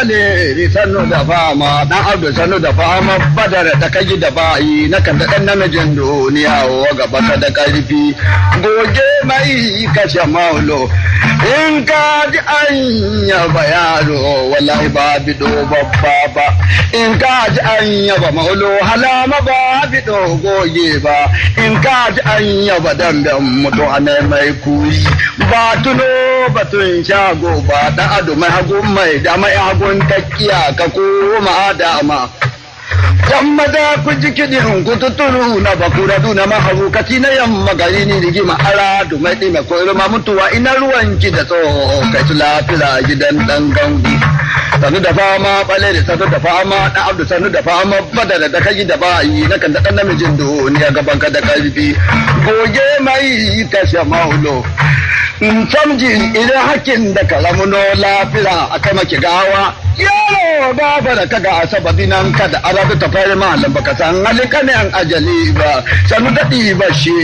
bale sannu da fama dan abdu sannu da fama badar da kaji da bayi na kan da dan namijin duniya wa gaba ka da karfi goge mai kashe maulo in ka ji an yaba yaro wallahi ba bido babba ba in ka ji an yaba maulo halama ba bido goge ba in ka ji an yaba damben mutu a mai kuyi ba tuno batun shago ba da ado mai hagun mai da mai hagun takkiya ka koma dama yamma da ku ji kiɗin ku tuturu na bakura duna maharukaci na yamma gari ni rigima ara du mai ɗime ko irma mutuwa ina ruwan ki da tsoho kai su lafira gidan ɗan gangu sanu da fama bale da sanu da fama ɗan abdu sanu da fama badara da kai da bayi na kan da ɗan namijin duniya gaban ka da ƙarfi goge mai kashe maulo samji idan hakin da kalamuno lafira a kai maki gawa yaro ba da kaga a sababi nan kada arabu ta fari malam baka san halin kanen ajali ba sanu daɗi ba shi